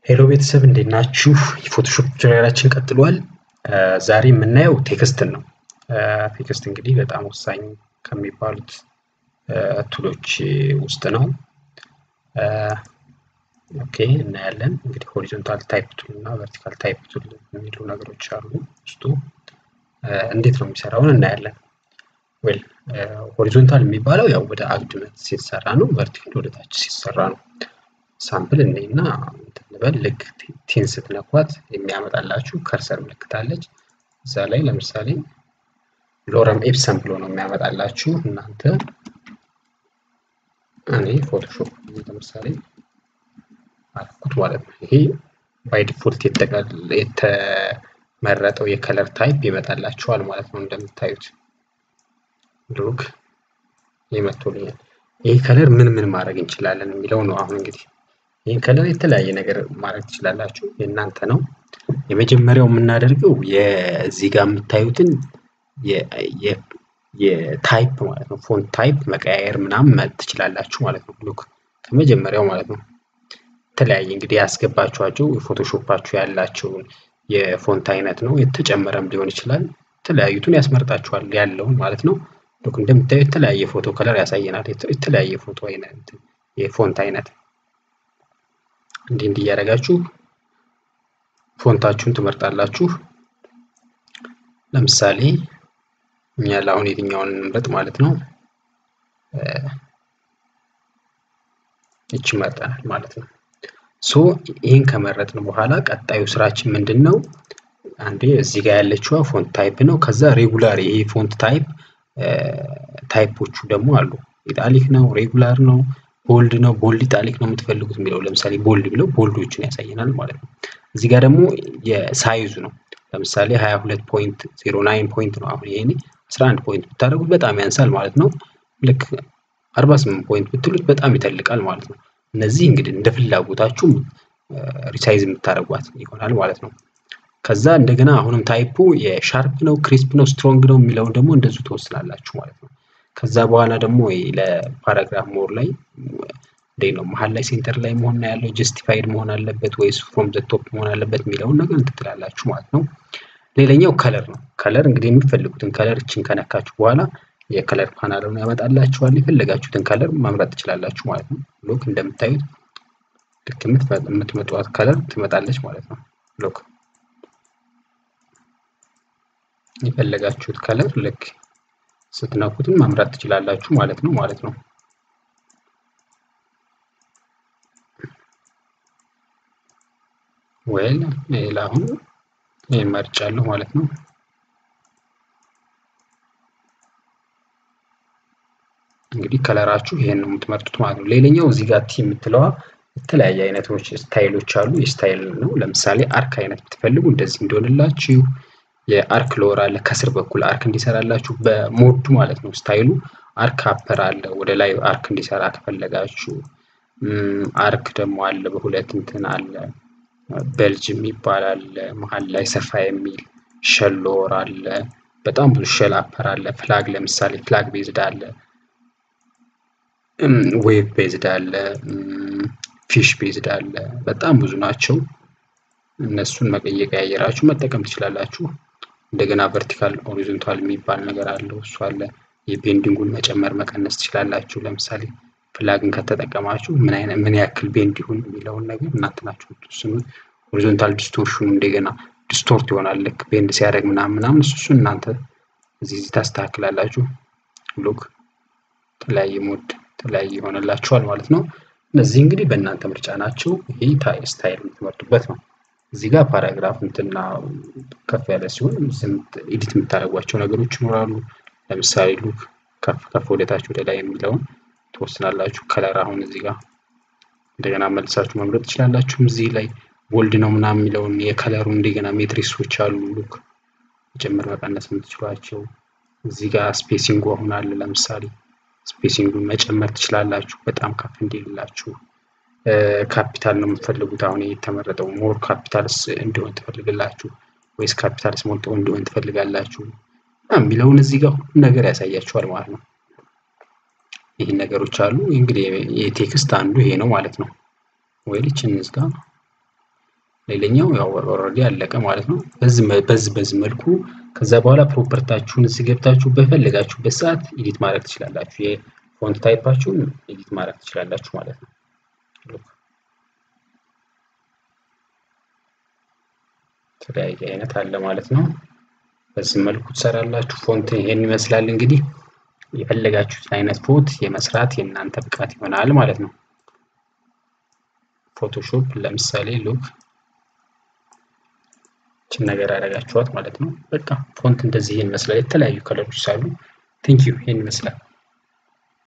ሄሎ ቤተሰብ እንዴት ናችሁ? የፎቶሾፕ ቱቶሪያላችን ቀጥሏል። ዛሬ የምናየው ቴክስትን ነው። ቴክስት እንግዲህ በጣም ወሳኝ ከሚባሉት ቱሎች ውስጥ ነው። ኦኬ እናያለን። እንግዲህ ሆሪዞንታል ታይፕ ቱል እና ቨርቲካል ታይፕ ቱል የሚሉ ነገሮች አሉ ውስጡ። እንዴት ነው የሚሰራውን እናያለን። ዌል ሆሪዞንታል የሚባለው ያው ወደ አግድመት ሲሰራ ነው። ቨርቲካል ወደ ታች ሲሰራ ነው። ሳምፕል እኔና እንበል ልክ ቲን ስትነኳት የሚያመጣላችሁ ከርሰር ምልክት አለች። እዛ ላይ ለምሳሌ ሎረም ኤፕሰን ብሎ ነው የሚያመጣላችሁ። እናንተ እኔ ፎቶሾፕ ለምሳሌ አልኩት ማለት ነው። ይሄ ባይ ዲፎልት የተመረጠው የከለር ታይፕ ይመጣላችኋል ማለት ነው። እንደምታዩት ሉክ ይመቶልኛል። ይሄ ከለር ምን ምን ማድረግ እንችላለን የሚለው ነው አሁን እንግዲህ ይህን ከለር የተለያየ ነገር ማድረግ ትችላላችሁ፣ የእናንተ ነው። የመጀመሪያው የምናደርገው የዚህ ጋር የምታዩትን የታይፕ ማለት ነው ፎንት ታይፕ መቀያየር ምናምን ትችላላችሁ ማለት ነው። ሉክ ከመጀመሪያው ማለት ነው። የተለያየ እንግዲህ ያስገባችኋቸው የፎቶሾፓችሁ ያላቸውን የፎንት አይነት ነው። የተጨመረም ሊሆን ይችላል። የተለያዩትን ያስመርጣችኋል ያለውን ማለት ነው። ሉክ እንደምታዩ የተለያየ ፎቶ ከለር ያሳየናል። የተለያየ ፎቶ አይነት የፎንት አይነት እንዲህ እንዲህ እያደረጋችሁ ፎንታችሁን ትመርጣላችሁ። ለምሳሌ እኛ ለአሁን የትኛውን እንምረጥ ማለት ነው። እቺ መርጠናል ማለት ነው። ሶ ይህን ከመረጥን በኋላ ቀጣዩ ስራችን ምንድን ነው? አንዴ እዚህ ጋር ያለችዋ ፎንት ታይፕ ነው። ከዛ ሬጉላር ይሄ ፎንት ታይፕ ታይፖቹ ደግሞ አሉ። ኢጣሊክ ነው፣ ሬጉላር ነው ቦልድ ነው ቦልድ ኢጣሊክ ነው የምትፈልጉት የሚለው ለምሳሌ ቦልድ ብለው ቦልዶችን ያሳየናል ማለት ነው። እዚህ ጋር ደግሞ የሳይዙ ነው። ለምሳሌ 22 ፖይንት 09 ፖይንት ነው። አሁን ይሄኔ 11 ፖይንት ብታደርጉት በጣም ያንሳል ማለት ነው። ልክ 48 ፖይንት ብትሉት በጣም ይተልቃል ማለት ነው። እነዚህ እንግዲህ እንደ ፍላጎታችሁ ሪሳይዝ የምታደርጓት ይሆናል ማለት ነው። ከዛ እንደገና አሁንም ታይፑ የሻርፕ ነው፣ ክሪስፕ ነው፣ ስትሮንግ ነው የሚለውን ደግሞ እንደዚሁ ትወስናላችሁ ማለት ነው። ከዛ በኋላ ደግሞ ለፓራግራፍ ሞር ላይ እንዴት ነው መሀል ላይ ሴንተር ላይ መሆን ያለው ጀስቲፋይድ መሆን አለበት ወይስ ፍሮም ዘ ቶፕ መሆን አለበት የሚለውን ነገር እንትትላላችሁ ማለት ነው። ሌላኛው ከለር ነው። ከለር እንግዲህ የምትፈልጉትን ከለር እችን ከነካችሁ በኋላ የከለር ፓናሉን ያመጣላችኋል። የፈለጋችሁትን ከለር መምረጥ ትችላላችሁ ማለት ነው። ሎክ እንደምታዩት ልክ የምትመጧት ከለር ትመጣለች ማለት ነው። ሎክ የፈለጋችሁት ከለር ልክ ስትነኩትም መምረጥ ትችላላችሁ ማለት ነው ማለት ነው። ወይል ሌላ አሁን ይህን መርጫለሁ ማለት ነው። እንግዲህ ከለራችሁ ይሄን ነው የምትመርጡት ማለት ነው። ሌላኛው እዚህ ጋር ቲ የምትለዋ የተለያየ አይነቶች ስታይሎች አሉ። የስታይል ነው። ለምሳሌ አርክ አይነት ብትፈልጉ እንደዚህ እንዲሆንላችሁ የአርክ ሎወር አለ ከስር በኩል አርክ እንዲሰራላችሁ በሞዱ ማለት ነው። ስታይሉ አርክ አፐር አለ ወደ ላይ አርክ እንዲሰራ ከፈለጋችሁ። አርክ ደግሞ አለ በሁለት እንትን አለ በልጅ የሚባል አለ መሀል ላይ ሰፋ የሚል ሸል ሎወር አለ። በጣም ብዙ ሸል አፐር አለ። ፍላግ ለምሳሌ ፍላግ ቤዝድ አለ፣ ዌቭ ቤዝድ አለ፣ ፊሽ ቤዝድ አለ። በጣም ብዙ ናቸው። እነሱን መቀየራችሁ መጠቀም ትችላላችሁ። እንደገና ቨርቲካል ሆሪዞንታል የሚባል ነገር አለው። እሱ አለ። የቤንዲንጉን መጨመር መቀነስ ትችላላችሁ። ለምሳሌ ፍላግን ከተጠቀማችሁ ምን አይነት ምን ያክል ቤንድ ይሁን የሚለውን ነገር እናንተ ናችሁ የምትወስኑት። ሆሪዞንታል ዲስቶርሽኑ እንደገና ዲስቶርት ይሆናል ልክ ቤንድ ሲያደርግ ምናምን ምናምን እሱ እናንተ እዚህ እዚህ ታስተካክላላችሁ። ሉክ የተለያየ ሞድ የተለያየ ይሆንላችኋል ማለት ነው። እነዚህ እንግዲህ በእናንተ ምርጫ ናቸው። ይሄ ስታይል የምትመርጡበት ነው። እዚህ ጋር ፓራግራፍ እንትና ከፍ ያለ ሲሆን ኤዲት የምታደርጓቸው ነገሮች ይኖራሉ። ለምሳሌ ሉክ ከፍ ከፍ ወደታች ወደ ላይ የሚለውን ትወስናላችሁ። ከለር አሁን እዚህ ጋር እንደገና መልሳችሁ መምረጥ ትችላላችሁ። እዚህ ላይ ቦልድ ነው ምናምን የሚለውን የከለሩ እንደገና ሜትሪክሶች አሉ። ሉክ መጨመር መቀነስ የምትችሏቸው እዚህ ጋር ስፔሲንጉ አሁን አለ። ለምሳሌ ስፔሲንጉን መጨመር ትችላላችሁ በጣም ከፍ እንዲልላችሁ ካፒታል ነው የምትፈልጉት። አሁን የተመረጠው ሞር ካፒታልስ እንዲሆን ትፈልግላችሁ ወይስ ካፒታል ስሞል እንዲሆን ትፈልጋላችሁ የሚለውን እዚህ ጋር ሁሉም ነገር ያሳያችኋል ማለት ነው። ይህን ነገሮች አሉ። እንግዲህ የቴክስት አንዱ ይሄ ነው ማለት ነው። ወይ ልችን እንዝጋ። ሌላኛው ያው ኦልሬዲ አለቀ ማለት ነው። በዚህ በዚህ በዚህ መልኩ ከዛ በኋላ ፕሮፐርታችሁን እዚህ ገብታችሁ በፈለጋችሁበት ሰዓት ኤዲት ማድረግ ትችላላችሁ። የፎንት ታይፓችሁን ኤዲት ማድረግ ትችላላችሁ ማለት ነው። የተለያየ አይነት አለ ማለት ነው። በዚህ መልኩ ትሰራላችሁ። ፎንት ይሄን ይመስላል እንግዲህ የፈለጋችሁትን አይነት ፎንት የመስራት የእናንተ ብቃት ይሆናል ማለት ነው። ፎቶሾፕ ለምሳሌ ሉክ ችን ነገር ያደረጋችኋት ማለት ነው። በቃ ፎንት እንደዚህ ይሄን ይመስላል። የተለያዩ ከለሮች ሳሉ ቴንኪዩ ይሄን ይመስላል።